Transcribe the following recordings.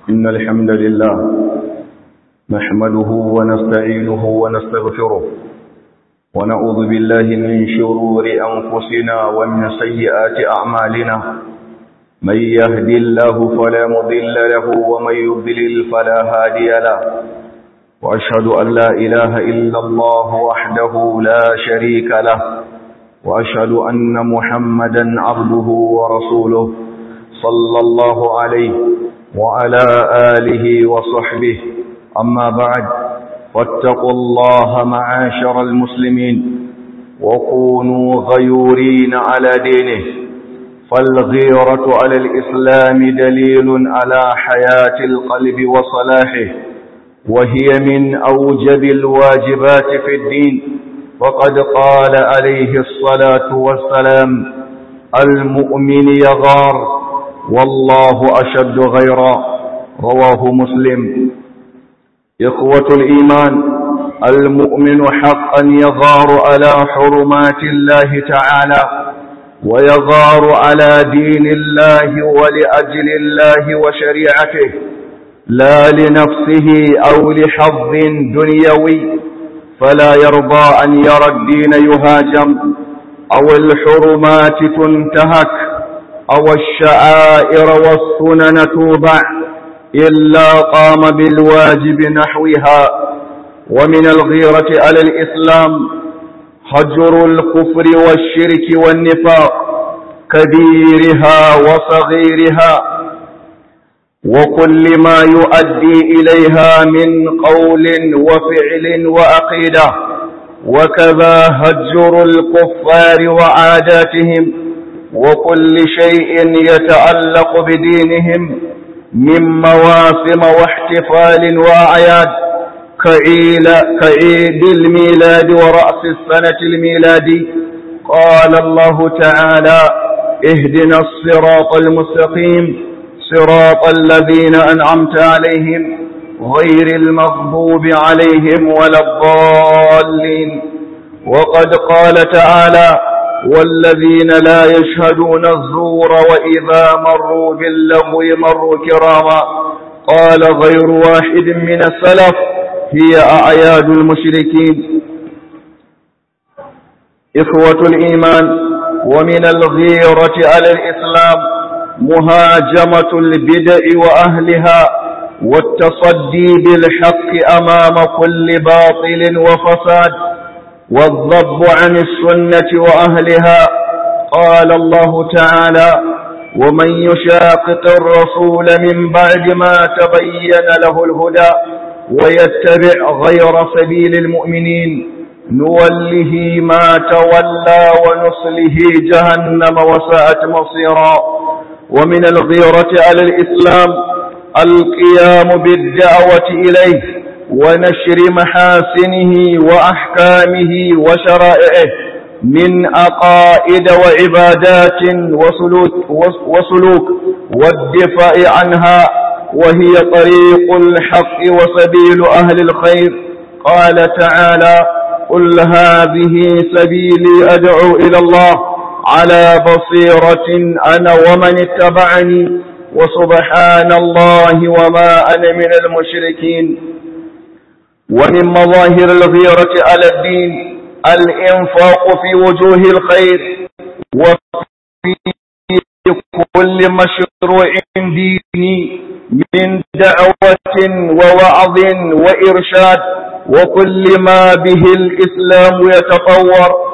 إن الحمد لله نحمده ونستعينه ونستغفره ونعوذ بالله من شرور أنفسنا ومن سيئات أعمالنا من يهدي الله فلا مضل له ومن يضلل فلا هادي له وأشهد أن لا إله إلا الله وحده لا شريك له وأشهد أن محمدا عبده ورسوله صلى الله عليه وعلى آله وصحبه أما بعد واتقوا الله معاشر المسلمين وكونوا غيورين على دينه فالغيرة على الإسلام دليل على حياة القلب وصلاحه وهي من أوجب الواجبات في الدين وقد قال عليه الصلاة والسلام المؤمن يغار والله أشد غيرا رواه مسلم إخوة الإيمان المؤمن حقا يغار على حرمات الله تعالى ويغار على دين الله ولأجل الله وشريعته لا لنفسه أو لحظ دنيوي فلا يرضى أن يرى الدين يهاجم أو الحرمات تنتهك أو الشعائر والسنن توبع إلا قام بالواجب نحوها ومن الغيرة على الإسلام حجر الكفر والشرك والنفاق كبيرها وصغيرها وكل ما يؤدي إليها من قول وفعل وأقيدة وكذا هجر الكفار وعاداتهم وكل شيء يتعلق بدينهم من مواسم واحتفال وأعياد كعيل كعيد الميلاد ورأس السنة الميلادي قال الله تعالى اهدنا الصراط المستقيم صراط الذين أنعمت عليهم غير المغضوب عليهم ولا الضالين وقد قال تعالى والذين لا يشهدون الزور وإذا مروا باللغو مروا كراما قال غير واحد من السلف هي أعياد المشركين إخوة الإيمان ومن الغيرة على الإسلام مهاجمة البدع وأهلها والتصدي بالحق أمام كل باطل وفساد والضب عن السنة وأهلها قال الله تعالى ومن يشاقق الرسول من بعد ما تبين له الهدى ويتبع غير سبيل المؤمنين نوله ما تولى ونصله جهنم وساءت مصيرا ومن الغيرة على الإسلام القيام بالدعوة إليه ونشر محاسنه وأحكامه وشرائعه من أقائد وعبادات وسلوك, وسلوك والدفاع عنها وهي طريق الحق وسبيل أهل الخير قال تعالى قل هذه سبيلي أدعو إلى الله على بصيرة أنا ومن اتبعني وسبحان الله وما أنا من المشركين ومن مظاهر الغيرة على الدين الإنفاق في وجوه الخير وفي كل مشروع ديني من دعوة ووعظ وإرشاد وكل ما به الإسلام يتطور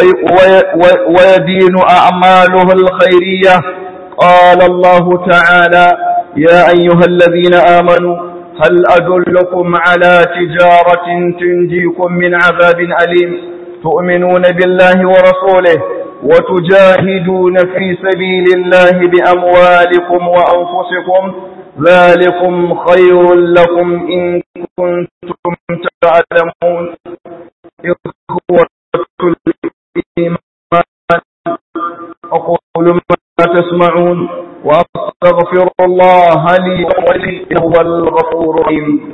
ويدين أعماله الخيرية قال الله تعالى يا أيها الذين آمنوا هل أدلكم على تجارة تنجيكم من عذاب أليم تؤمنون بالله ورسوله وتجاهدون في سبيل الله بأموالكم وأنفسكم ذلكم خير لكم إن كنتم تعلمون إخوة الإيمان أقول ما تسمعون وأستغفر الله لي ولي هو الغفور الرحيم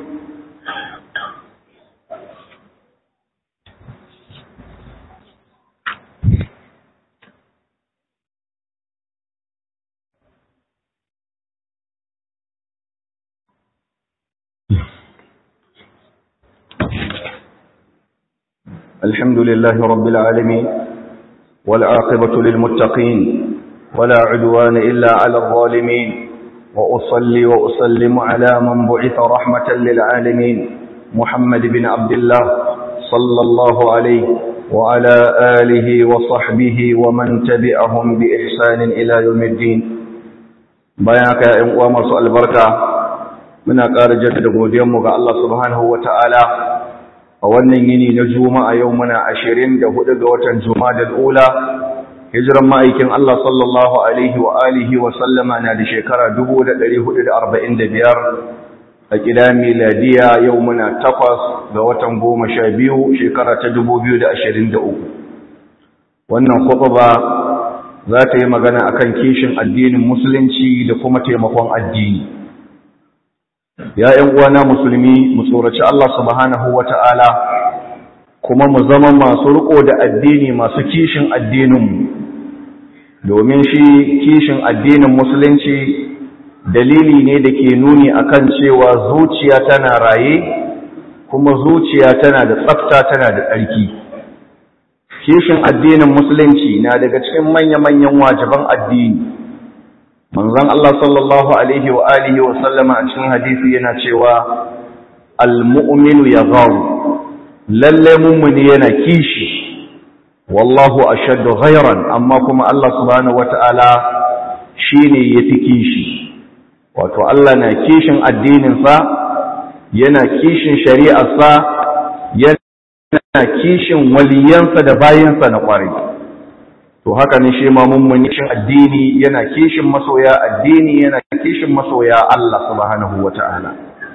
الحمد لله رب العالمين والعاقبة للمتقين ولا عدوان إلا على الظالمين وأصلي وأسلم على من بعث رحمة للعالمين محمد بن عبد الله صلى الله عليه وعلى آله وصحبه ومن تبعهم بإحسان إلى يوم الدين بياك يا إمام رسول البركة من أقار جدد قديمك الله سبحانه وتعالى a wannan yini na juma'a yau muna ashirin da hudu ga watan juma'a ula hijiran ma'aikin Allah sallallahu alaihi wa alihi wa sallama na da shekara biyar, a ƙida miladiya yau muna takwas ga watan goma sha biyu shekara ta uku. wannan ba za ta yi magana akan kishin addinin musulunci da kuma taimakon addini ya ‘yan uwana musulmi mu tsoraci Allah subhanahu wa ta'ala kuma mu zama masu riko da addini masu kishin addininmu domin shi kishin addinin musulunci dalili ne da ke nuni akan cewa zuciya tana raye kuma zuciya tana da tsafta tana da tsarki kishin addinin musulunci na daga cikin manya-manyan wajiban addini manzon Allah sallallahu alaihi wa alihi wa sallama a cikin hadisi yana cewa al-mu'minu yagharu lalle mu'mini yana kishi wallahu ashaddu ghayran amma kuma Allah subhanahu wata'ala shine yafi kishi wato Allah na kishin addinin sa yana kishin shari'ar sa yana kishin waliyansa da bayinsa na kwarai to haka ne shi ma mummuni kishin addini yana kishin masoya addini yana kishin masoya Allah subhanahu wata'ala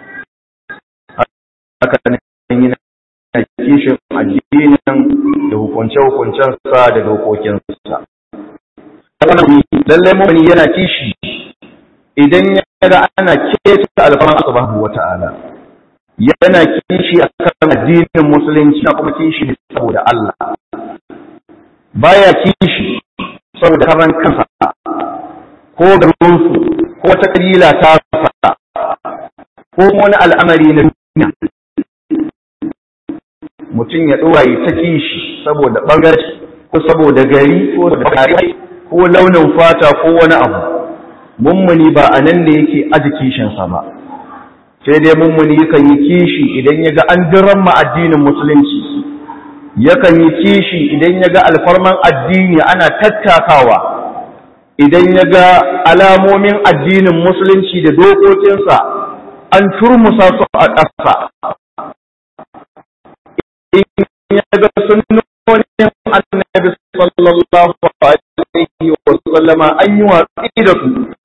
haka ne yana kishin addinin da hukunce-hukuncen sa da dokokin sa lalle mummuni yana kishi idan ya ga ana keta alfaran subhanahu wata'ala yana kishi akan addinin musulunci kuma kishi saboda Allah baya kishi saboda karan kansa ko garinsu ko wata kabila ta fasa ko wani al'amari na duniya mutum ya ɗora yi ta kishi saboda ɓangarci ko saboda gari ko gari ko launin fata ko wani abu mummuni ba a nan da yake aji kishinsa ba sai dai mummuni yakan yi kishi idan ya ga an diran ma addinin musulunci yakan yi kishi idan ya ga alfarman addini ana tattakawa idan ya ga alamomin addinin musulunci da dokokinsa an turmusa su a ƙasa in ya ga sunnonin annabi sallallahu alaihi wa sallama an yi watsi da su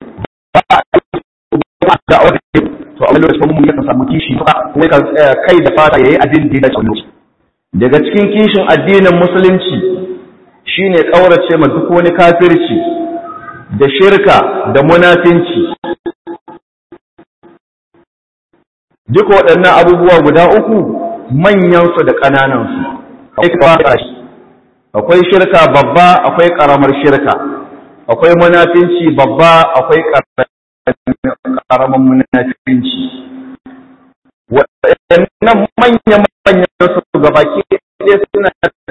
ba da wani to a wani lokacin mun yakan samu kishi ba kuma kan tsaya kai da fata yayi abin da ya dace daga cikin kishin addinin musulunci shine kaurace ma duk wani kafirci da shirka da munafinci duk waɗannan abubuwa guda uku manyansu da ƙananansu akwai shirka babba akwai ƙaramar shirka akwai munafinci babba akwai ƙaramar munafinci waɗannan manya-manyan su gabaki ɗaya suna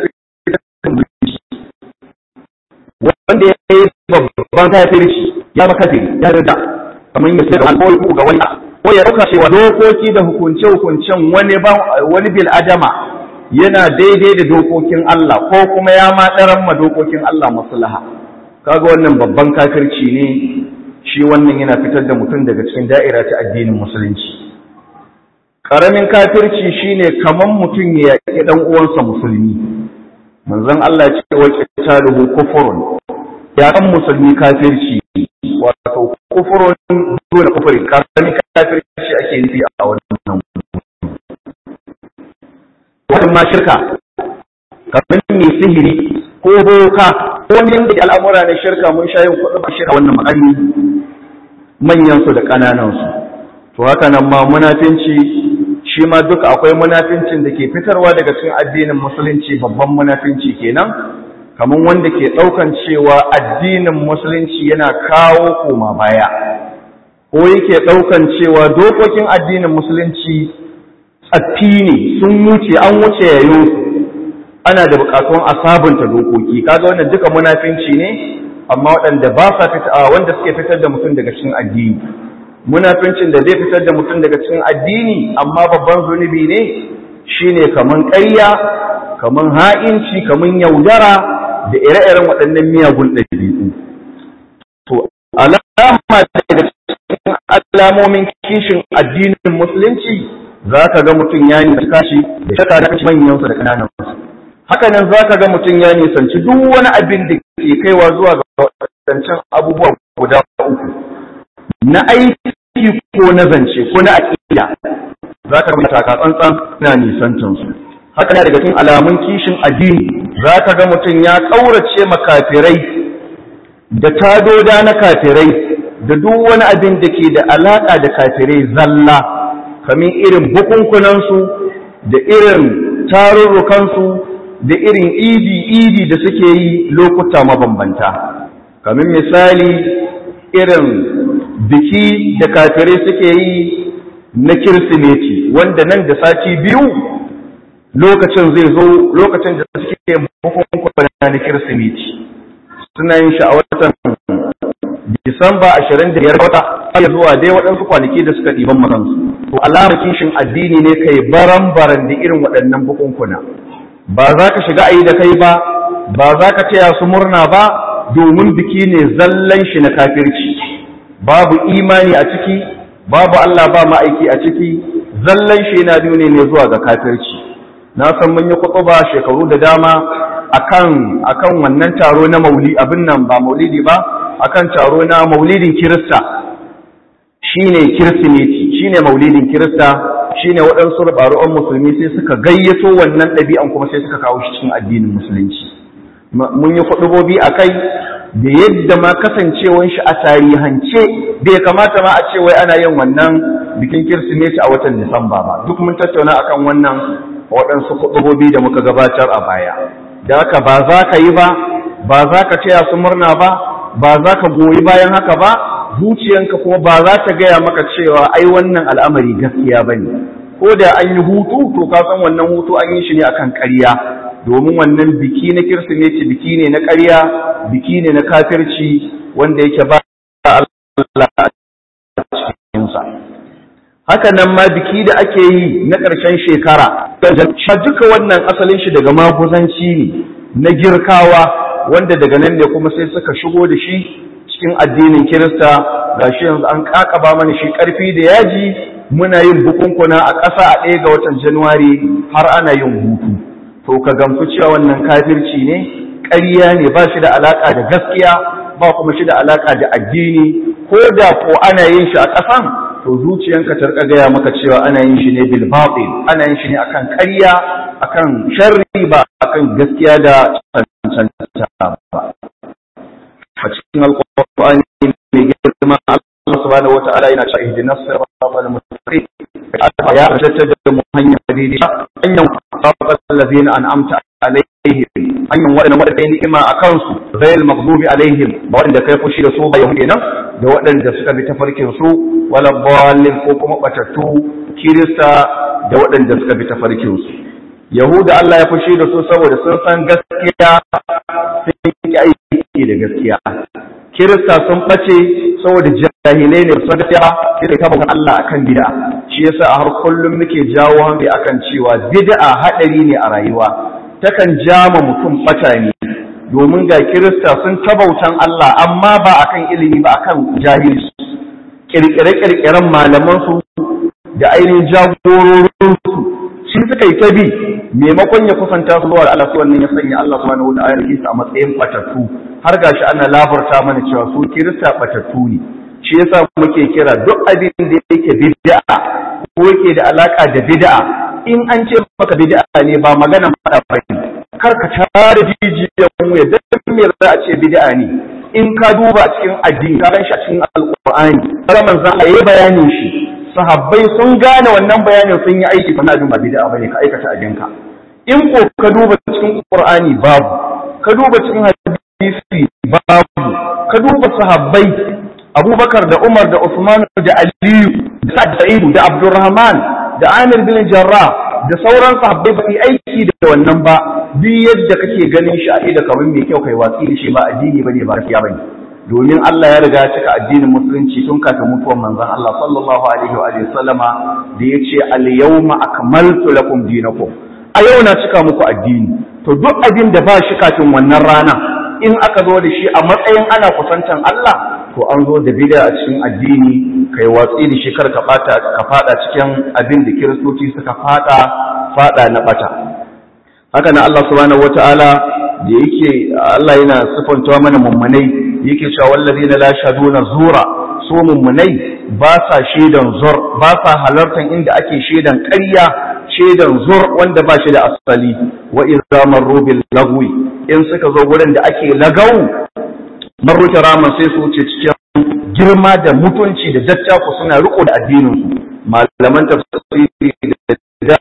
wanda ya yi babban kafirci ya ba kafiri ya rida kamar yin sai da alkohol ga wani ko ya ɗauka cewa dokoki da hukunce-hukuncen wani wani bil adama yana daidai da dokokin Allah ko kuma ya ma ma dokokin Allah maslaha kaga wannan babban kafirci ne shi wannan yana fitar da mutum daga cikin da'ira ta addinin musulunci ƙaramin kafirci shine kaman mutum ya yaƙi ɗan uwansa musulmi manzon Allah ce wa qitaluhu kufrun ya kan musulmi kafirci wato kufrun dole kufri ƙaramin kafirci ake nufi a wannan wannan ma shirka kamar mai sihiri ko boka ko wani da al'amura na shirka mun sha yin kuɗin shirka wannan makami manyan su da ƙananan su to haka nan ma munafinci shi ma duka akwai munafincin da ke fitarwa daga cikin addinin musulunci babban munafinci kenan kamar wanda ke ɗaukan cewa addinin musulunci yana kawo koma baya ko yake ɗaukan cewa dokokin addinin musulunci tsaffi ne sun wuce an wuce yayo ana da buƙatuwan a sabunta dokoki kaga wannan duka munafinci ne amma waɗanda ba sa fita wanda suke fitar da mutum daga cikin addini munafincin da zai fitar da mutum daga cikin addini amma babban zunubi ne shine kaman ƙarya kaman ha'inci kaman yaudara da ire-iren waɗannan miyagun ɗabi'u to alama daga cikin alamomin kishin addinin musulunci za ka ga mutum ya nisanci da shaka da kashi manyansa da ƙananansa haka nan za ka ga mutum ya nisanci duk wani abin da ke kaiwa zuwa ga wadancan abubuwa guda uku na aiki ko na zance ko na aƙida za ka ga taka tsantsan na nisantansu haka na daga cikin alamun kishin addini za ka ga mutum ya ƙaurace makafirai da tadoda na kafirai da duk wani abin da ke da alaƙa da kafirai zalla kamar irin bukunkunansu da irin tarurrukansu da irin idi-idi da suke yi lokuta mabambanta kamar misali irin biki da kafirai suke yi na kirsimeti wanda nan da sati biyu lokacin zai zo lokacin da suke bukunkuna na kirsimeti suna yin shi a watan disamba ashirin da biyar wata har zuwa dai waɗansu kwanaki da suka ɗiban makansu to alamar kishin addini ne kai baran-baran da irin waɗannan bukunkuna ba za ka shiga ayi da kai ba ba za ka taya su murna ba domin biki ne zallan shi na kafirci babu imani a ciki babu Allah ba ma'aiki a ciki zallan shi yana nuni ne zuwa ga kafirci na san mun yi kutuba shekaru da dama akan akan wannan taro na mauli abin nan ba maulidi ba akan taro na maulidin kirista shine kirsimeti shine maulidin kirista shine waɗansu rubaru'an musulmi sai suka gayyato wannan ɗabi'an kuma sai suka kawo shi cikin addinin musulunci mun yi kuɗubobi a kai da yadda ma kasancewan shi a tarihance bai kamata ma a ce wai ana yin wannan bikin kirsimeti a watan disamba ba duk mun tattauna akan wannan waɗansu kuɗubobi da muka gabatar a baya da haka ba za ka yi ba ba za ka taya su murna ba ba za ka goyi bayan haka ba zuciyanka kuma ba za ta gaya maka cewa ai wannan al'amari gaskiya ba ne ko da an yi hutu to ka san wannan hutu an yi shi ne akan ƙarya domin wannan biki na kirsimeti biki ne na ƙarya biki ne na kafirci wanda yake ba Allah a cikinsa haka nan ma biki da ake yi na ƙarshen shekara duka wannan asalin shi daga maguzanci ne na girkawa wanda daga nan ne kuma sai suka shigo da shi cikin addinin kirista ga shi yanzu an kakaba mana shi karfi da yaji muna yin bukunkuna a ƙasa a ɗaya ga watan januwari har ana yin hutu to ka gamsu cewa wannan kafirci ne ƙarya ne ba shi da alaƙa da gaskiya ba kuma shi da alaƙa da addini ko da ko ana yin shi a ƙasan to zuciyanka ta rika gaya maka cewa ana yin shi ne bil batil ana yin shi ne akan ƙarya akan sharri ba akan gaskiya da cancanta ba a cikin alƙur'ani mai girma Allah subhanahu wata'ala yana cewa ihdinas siratal mustaqim ya tattata da mu hanyar hadidi hanyar siratal ladzina an'amta alaihim hanyar waɗanda waɗanda ni'ima a kansu ghayr maghdubi alaihim ba waɗanda kai fushi da su ba yahudi nan da waɗanda suka bi tafarkin su wala dallin ko kuma batattu kirista da waɗanda suka bi tafarkin su yahuda Allah ya fushi da su saboda sun san gaskiya sun yi aiki da gaskiya kirista sun ɓace saboda jahilai ne sun gaskiya sai ta bukan Allah akan bid'a shi yasa a har kullum muke jawo hankali akan cewa bid'a hadari ne a rayuwa takan jama mutum ɓata ne domin ga kirista sun tabautan Allah amma ba akan ilimi ba akan jahilci kirkire-kirkiren malamansu da ainihin jagororinsu shi suka yi ta bi maimakon ya kusanta su zuwa Allah su wannan ya sanya Allah subhanahu wa ta'ala ya a matsayin batattu har gashi ana labarta mana cewa su kirista batattu ne shi yasa muke kira duk abin da yake bid'a ko yake da alaka da bid'a in an ce maka bid'a ne ba magana fada ba kar ka tare jijiyar mu ya dan me za a ce bid'a ne in ka duba cikin addini ka shi a cikin alqur'ani har manzon Allah ya bayanin shi sahabbai sun gane wannan bayanin sun yi aiki fa abin ba bid'a bane ka aikata abinka in ko ka duba cikin qur'ani babu ka duba cikin hadisi babu ka duba sahabbai abubakar da umar da usman da aliyu da sa'id da abdurrahman da amir bin jarrah da sauran sahabbai ba aiki da wannan ba duk yadda kake ganin shi a ido kamar mai kyau kai watsi da shi ba addini bane ba gaskiya bane domin Allah ya riga ya cika addinin musulunci tun kafin mutuwar manzon Allah sallallahu alaihi wa sallama da yace al-yawma akmaltu lakum dinakum a yau na cika muku addini to duk abin da ba shi kafin wannan rana in aka zo da shi a matsayin ana kusantan Allah to an zo da bid'a a cikin addini kai watsi da shi kar ka fata ka fada cikin abin da kiristoci suka fada fada na bata haka nan Allah subhanahu wataala da yake Allah yana sifantawa mana mummunai yake cewa wallazina la shaduna zura su mummunai ba sa shedan zur ba sa halartan inda ake shedan ƙarya shedan zur wanda ba shi da asali wa idza marru bil lagwi in suka zo gurin da ake lagau marru kiraman sai su wuce cikin girma da mutunci da dattako suna riko da addinin su malaman tafsiri da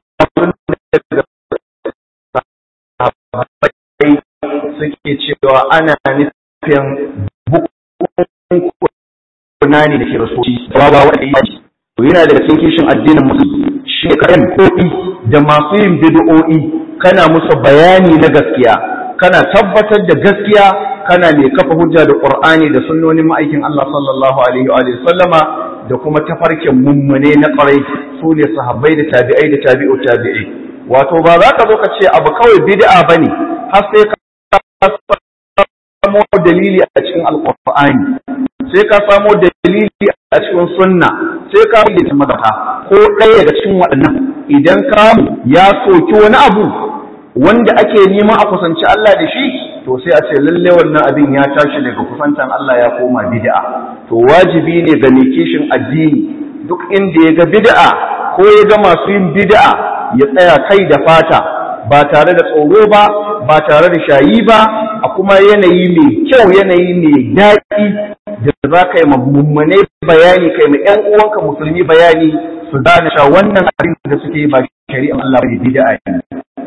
suke cewa ana nufin bukuna ne da kiristoci ba ba wanda ya ce to yana daga cikin kishin addinin musulmi shi ne kayan koɗi da masu yin bid'o'i kana musu bayani na gaskiya kana tabbatar da gaskiya kana mai kafa hujja da qur'ani da sunnonin ma'aikin Allah sallallahu alaihi wa sallama da kuma tafarkin mummune na ƙwarai su ne sahabbai da tabi'ai da tabi'u tabi'i wato ba za ka zo ka ce abu kawai bid'a bane har sai ka samo dalili a cikin alqur'ani sai ka samo dalili a cikin sunna sai ka yi ta magata ko ɗaya daga cikin waɗannan idan ka ya soki wani abu wanda ake neman a kusanci Allah da shi to sai a ce lalle wannan abin ya tashi daga kusantan Allah ya koma bid'a to wajibi ne ga mai kishin addini duk inda ya ga bid'a ko ya ga masu yin bid'a ya tsaya kai da fata ba tare da tsoro ba ba tare da shayi ba a kuma yanayi mai kyau yanayi mai daɗi da za ka yi mummune bayani kai ma ƴan uwanka musulmi bayani su gane sha wannan abin da suke ba shari'a Allah ba bid'a ne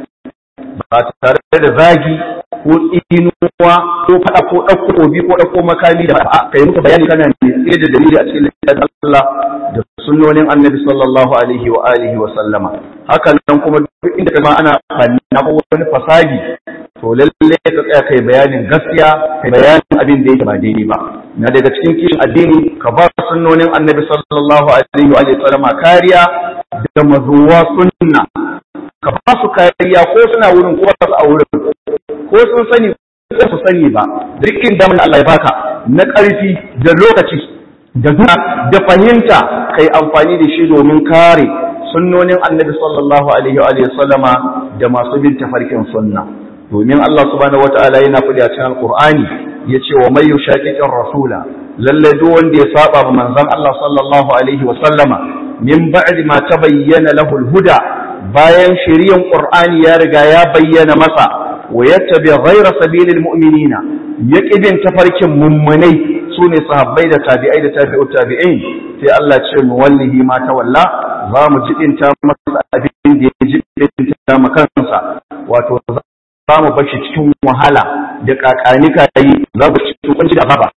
ba tare da zagi ko tsinuwa ko faɗa ko ɗauko obi ko ɗauko makami da a kai muka bayani kana ne tsaye da dalili a cikin littafin Allah da sunnonin Annabi sallallahu alaihi wa alihi wa sallama haka nan kuma duk inda kama ana fanna ko wani fasadi to lalle ka tsaya kai bayanin gaskiya kai bayanin abin da yake ba daidai ba na daga cikin kishin addini ka ba sunnonin Annabi sallallahu alaihi wa alihi wa sallama kariya da mazuwa sunna ka ba su kariya ko suna wurin ko ba su a wurin ko sun sani ko su sani ba duk inda mun Allah ya baka na ƙarfi da lokaci da duna da fahimta kai amfani da shi domin kare sunnonin Annabi sallallahu alaihi wa sallama da masu bin tafarkin sunna domin Allah subhanahu wataala yana faɗi a cikin Alqur'ani yace wa may yushaqiqir rasula lalle duk wanda ya saba ma manzon Allah sallallahu alaihi wa sallama min ba'di ma tabayyana lahu al-huda bayan shiriyan Qur'ani ya riga ya bayyana masa wa yattabi ghayra sabilil mu'minina yaqibin tafarkin mummunai sune sahabbai da tabi'ai da tabi'u tabi'in sai Allah ce mu wallahi ma tawalla za mu jibinta masa abin da ya jibinta makansa wato za mu bashi cikin wahala da kakanika yi za mu cikin kwanci da baba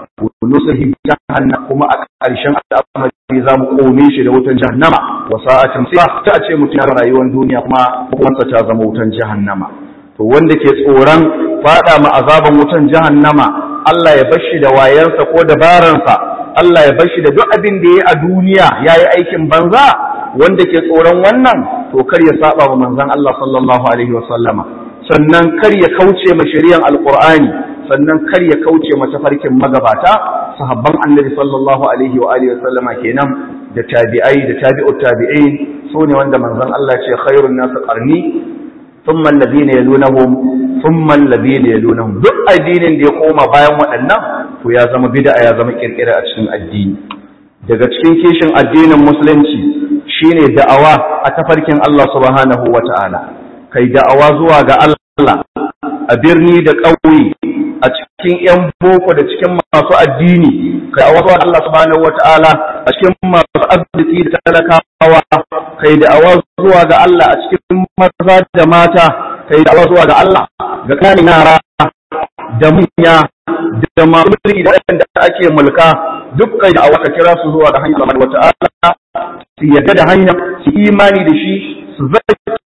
nusahi jahannam kuma a ƙarshen al'amari za mu kome shi da wutan jahannama wa sa'atin sai ta ce mutum ya rayuwar duniya kuma kuma ta zama wutan jahannama to wanda ke tsoron fada ma azaban wutan jahannama Allah ya bashi da wayansa ko dabaransa Allah ya bashi da duk abin da yayi a duniya yayi aikin banza wanda ke tsoron wannan to kar ya saba wa manzon Allah sallallahu alaihi wa sallama sannan kar ya kauce ma shari'an alqur'ani sannan kar ya kauce ma tafarkin magabata sahabban annabi sallallahu alaihi wa alihi wa sallama kenan da tabi'ai da tabi'ut tabi'in sune wanda manzon Allah ce khairun nas qarni ثم الذين يلونهم ثم الذين يلونهم duk addinin da ya koma bayan waɗannan to ya zama bid'a ya zama kirkira a cikin addini daga cikin kishin addinin musulunci shine da'awa a tafarkin Allah subhanahu wata'ala kai da'awa zuwa ga Allah a birni da ƙauye a cikin yan boko da cikin masu addini kai da'awa zuwa Allah subhanahu wata'ala a cikin masu arziki da talakawa kai da'awa zuwa ga Allah a cikin maza da mata kai da'awa zuwa ga Allah ga kanin yara da manya da masu mulki da waɗanda ake mulka duk kai da'awa ka kira su zuwa ga hanyar Allah wata'ala su yadda da hanya su imani da shi su zaki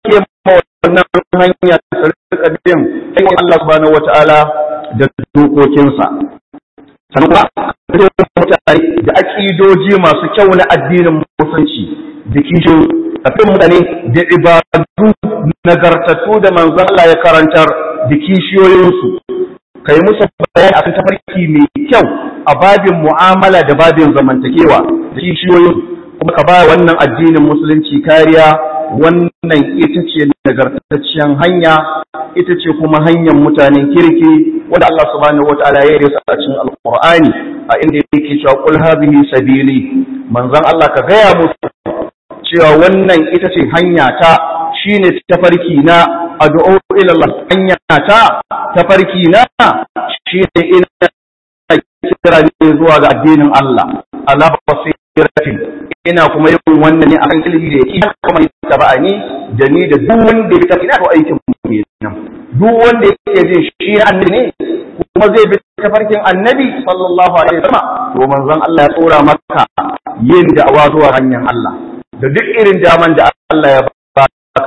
wannan hanya su rika bin hanyar Allah subhanahu wataala da dokokinsa sannan kuma mutane da aƙidoji masu kyau na addinin musulunci da kishin kafin mutane da ibadu nagartattu da manzon Allah ya karantar da kishiyoyinsu kai musu bayani akan tafarki mai kyau a babin mu'amala da babin zamantakewa da kishiyoyin kuma ka ba wannan addinin musulunci kariya wannan ita ce nagartacciyar hanya ita ce kuma hanyar mutanen kirki wanda Allah subhanahu wataala ya yi a cikin alqur'ani a inda yake cewa qul hadhihi sabili manzon Allah ka gaya musu cewa wannan ita ce hanya ta shine tafarki na addu'o ila Allah hanya ta tafarki na shine ina kira ne zuwa ga addinin Allah ala basiratin ina kuma yin wannan ne akan ilimi da yake kuma tabani da ni da duk wanda ya tafi na to aikin mu kenan duk wanda yake jin shi annabi ne kuma zai bi tafarkin annabi sallallahu alaihi wasallam to manzon Allah ya tsora maka yin da'awa zuwa hanyar Allah da duk irin daman da Allah ya baka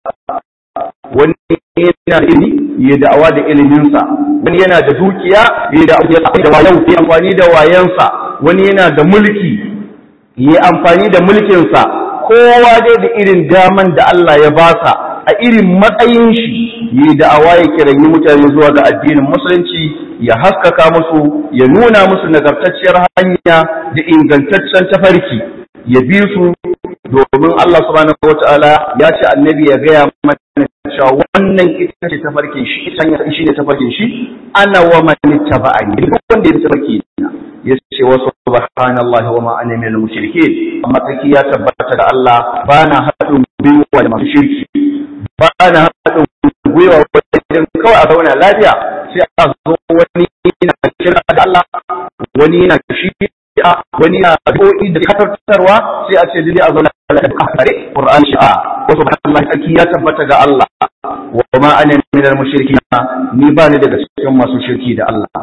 wani yana da ilimi ya da'awa da iliminsa wani yana da dukiya ya da'awa da wayan ya amfani da wayansa wani yana da mulki ya amfani da mulkinsa kowa dai da irin daman da Allah ya basa a irin matsayin shi ya da'awa ya kiranyi mutane zuwa ga addinin musulunci ya haskaka musu ya nuna musu nagartacciyar hanya da ingantaccen tafarki ya bi su domin Allah subhanahu wataala ya ce annabi ya gaya mana cewa wannan ita ce tafarkin shi ita ne shi ne tafarkin shi ana wa man taba'ani duk wanda ya tafarki ya ce wa subhanallahi wa ma ana minal mushrikeen amma tsaki ya tabbata da Allah bana haɗin gwiwa da masu shirki bana haɗin gwiwa wajen kawai a zauna lafiya sai a zo wani yana kira da Allah wani yana shi wani na addu'o'i da kafartarwa sai a ce dai a zauna kafare Qur'an shi'a wa subhanallahi tsaki ya tabbata ga Allah wa ma ana minal mushrikin ni ba ni daga cikin masu shirki da Allah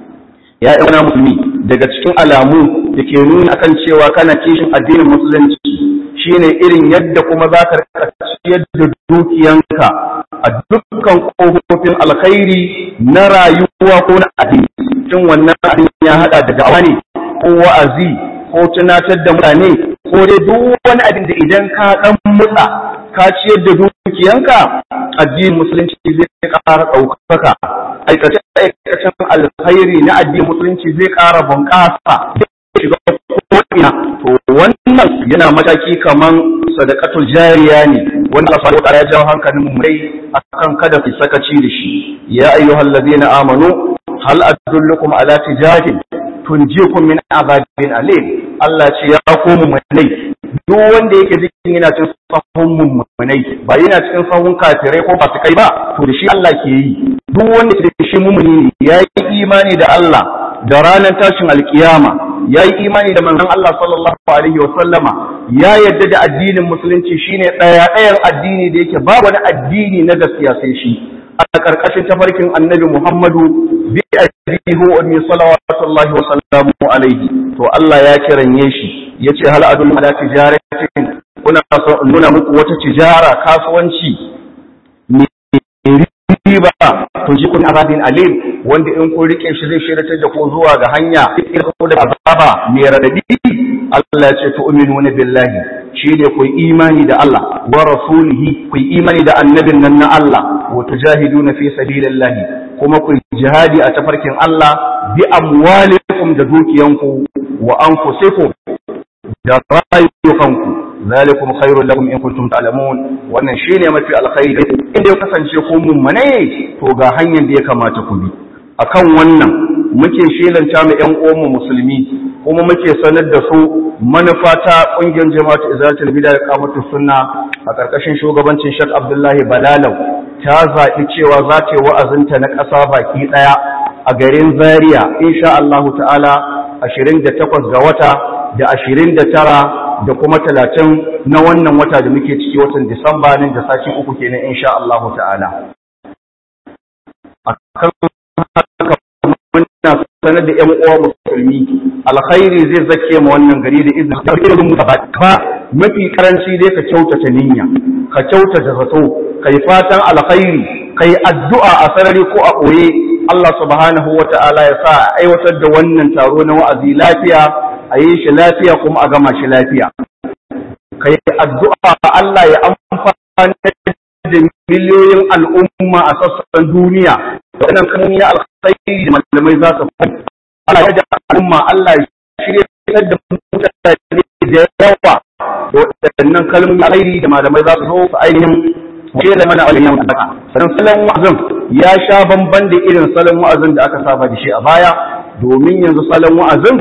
ya yi wani musulmi daga cikin alamu da ke nuna akan cewa kana kishin addinin musulunci shine irin yadda kuma za ka ciyar da dukiyanka a dukkan ƙofofin alkhairi na rayuwa ko na addini cin wannan addini ya hada da da'awa ne ko wa'azi ko tunatar da mutane ko dai duk wani abin da idan ka dan mutsa ka ciyar da dukiyanka addinin musulunci zai ƙara ɗaukaka aikace aikacen alkhairi na addinin musulunci zai ƙara bunƙasa shiga ko'ina to wannan yana mataki kaman sadaqatul jariya ne wanda Allah subhanahu wa ya jawo hankalin mu mai akan kada ku sakaci da shi ya ayyuhal ladina amanu hal adullukum ala tijatin tunjikum min azabin alim Allah ce ya komu munai duk wanda yake cikin yana cikin sahun mummunai ba yana cikin sahun kafirai ko basu kai ba to da shi Allah ke yi duk wanda ke da shi mummuni ne ya yi imani da Allah da ranar tashin alkiyama ya yi imani da manzon Allah sallallahu alaihi wa sallama ya yadda da addinin musulunci shine ɗaya ɗayan addini da yake ba wani addini na gaskiya sai shi a ƙarƙashin tafarkin annabi Muhammadu bi abihi wa ummi salawatullahi wa sallamu alaihi to Allah ya kiranye shi yace hal adul ala tijaratin kuna so nuna muku wata tijara kasuwanci ne riba to ji kun azabin alim wanda in kun rike shi zai shiratar da ku zuwa ga hanya ko da azaba mai radadi Allah ya ce tu'minuna billahi shi ne ku imani da Allah wa rasulihi ku imani da annabin nan na Allah wa tujahiduna fi sabilillahi kuma ku jihadi a tafarkin Allah bi amwalikum da dukiyanku wa anfusikum da rayukanku zalikum khairul lakum in kuntum ta'lamun wannan shine mafi alkhairi in ya kasance ku mummune to ga hanyar da ya kamata ku bi akan wannan muke shelanta mu ƴan uwanmu musulmi kuma muke sanar da su manufa ta ƙungiyar jama'atu izalatul bid'a da qamatus sunna a ƙarƙashin shugabancin Sheikh Abdullahi Balalau ta zaɓi cewa za ta yi wa'azinta na ƙasa baki ɗaya a garin Zaria insha Allah ta'ala 28 ga wata da 29 da kuma 30 na wannan wata da muke ciki watan Disamba nan da sashi uku kenan insha Allah ta'ala akan haka muna sanar da ƴan uwa musulmi alkhairi zai zake ma wannan gari da izinin da irin mu ba mafi karanci dai ka kyautata niyya ka kyautata zato kai fatan alkhairi kai addu'a a sarari ko a ɓoye Allah subhanahu wa ta'ala ya sa a aiwatar da wannan taro na wa'azi lafiya a yi shi lafiya kuma a gama shi lafiya kai addu'a Allah ya amfani da miliyoyin al'umma a sassan duniya wannan kan ya alkhairi da malamai za su fahimta Allah ya da al'umma Allah ya shirya da mutane da yawa waɗannan kalmomin alkhairi da malamai za su zo su ainihin ke da mana ainihin wadaka sannan salon wa'azin ya sha bamban da irin salon wa'azin da aka saba da shi a baya domin yanzu salon wa'azin